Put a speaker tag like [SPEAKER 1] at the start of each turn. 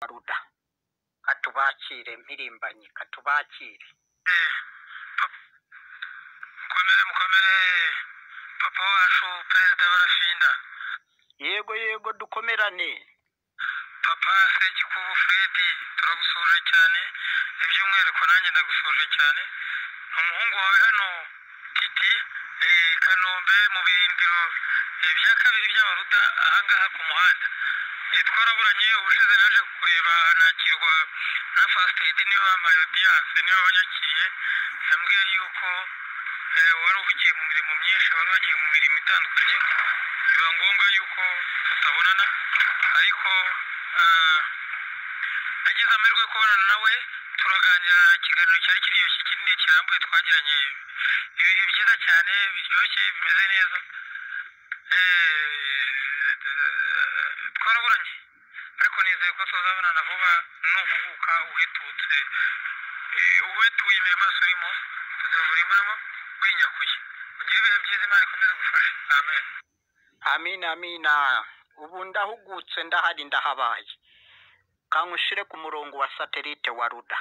[SPEAKER 1] Maruda katubakire mpirimbanyi katubakire
[SPEAKER 2] mukomere mukomere papa wacu perezida barafinda
[SPEAKER 1] yego yego dukomerane
[SPEAKER 2] papa segikubu fredi turagusuhuje cyane iby'umwihariko nanjye ndagusuhuje cyane umuhungu wawe hano titi eh, kanombe mu birindiro eh, bya kabiri by'abaruda ahangaha ku muhanda Eh, twaraburanye ubushize naje kureba nakirwa na fast aid niwe bampaye audience niwe wanyakiriye yambwiye yuko eh, wari uhugiye mu mirimo myinshi wari wagiye mu mirimo itandukanye biba ngombwa yuko tutabonana ariko eh, agize amahirwe yo kubonana nawe turaganira ikiganiro cyari kiri iyo kinini kirambuye twagiranye ibihe byiza cyane biryoshye bimeze neza Eh, eh, twaraburanye ariko nizeye ko tuzabonana vuba nuhubuka uhetutse Eh, uhetuye imirimo yose urimo tuzamurimo urimo winyakuye ugire ibihe byiza imana ikomeze gufasha amen
[SPEAKER 1] amina amina ubu ndahugutse ndahari ndahabaye kangushire ku murongo wa satelite wa ruda